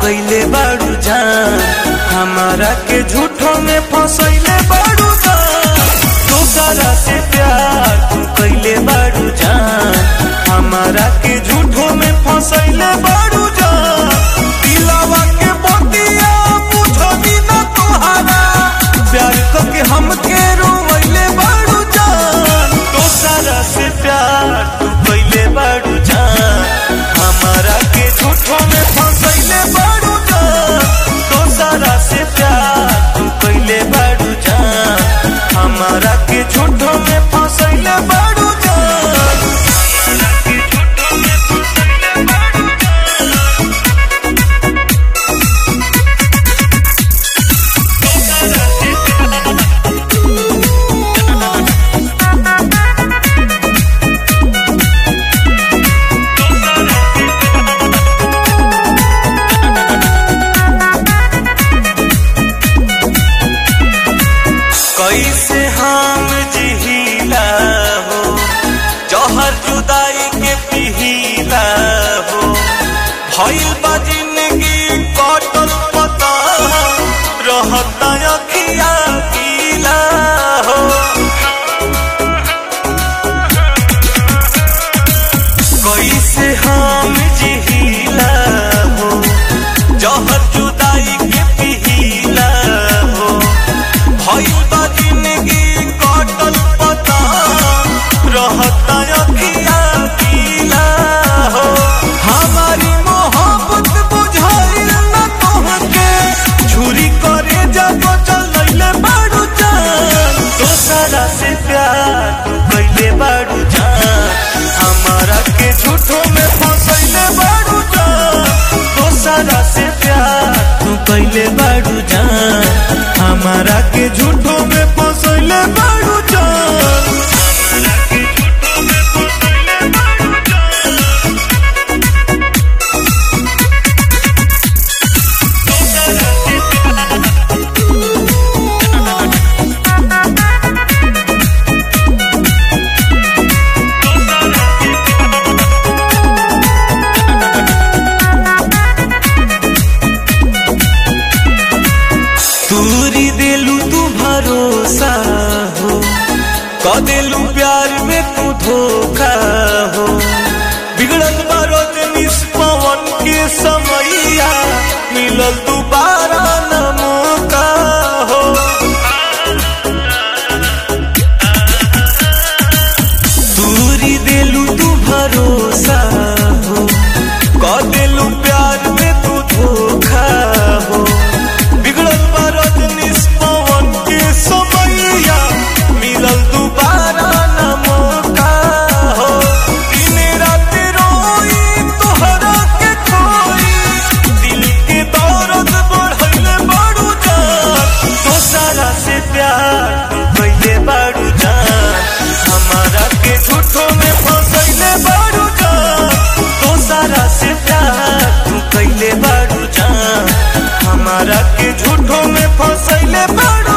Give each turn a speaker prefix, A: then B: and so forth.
A: कैले बाड़ू जान हमारा के झूठों में फंसैले बाड़ू जान दूसरा से प्यार तू कैले बाड़ू जान हमारा के झूठों में फंसैले बाड़ू जान दिलावा के बतिया बुझबी ना तुहारा प्यार करके हमके रोवैले बाड़ू जान दूसरा से प्यार तू कैले बाड़ू जान हमारा के झूठों में फंसैले बाड़ू जान दूसरा से प्यार तू कैले बाड़ू जान हमारा के झूठों में फंसैले बाड़ू जान हमारा के झूठों में फंसैले बाड़ू कैसे हम जिहिला हो जहर जुदाई के पिहिला हो भइल बा जिंदगी कटल पता रहता अखिया पीला हो कैसे हम जिहिला हो जहर जुदाई के पिहिला हो भइल बा जिंदगी कटल पता रहता अखिया पीला हो हमारी मोहब्बत बुझाइल न तोहके छुरी करे जब चलैले बाड़ू जान दोसरा से प्यार तू कैले बाड़ू जान हमारा के झूठों में फंसैले बाड़ू जान दोसरा से प्यार तू कैले बाड़ू जान हमारा के झूठों में फंसैले बाड़ू जान हमारा के झूठों में फंसैले बाड़ू जान दोसरा से प्यार तूरी दिलू तू भरोसा हो क दिलू प्यार में तू धोखा हो बिगड़ल बारोज निष्पवन के समैया मिलल दोबारा न मौका हो तूरी दिलू तू भरोसा हो क दिलू प्यार में तू धोखा हो बिगड़ल बा रजनीश पवन के समैया मिलल दोबारा न मौका हो दिन रात रोई तोहरा के खोई दिल के दर्द बढ़ैले बाड़ू जान दोसरा से प्यार तू कैले बाड़ू जान हमारा के झूठों में फंसैले बाड़ू जान दोसरा से प्यार तू कैले बाड़ू जान हमारा के झूठों में फंसैले बाड़ू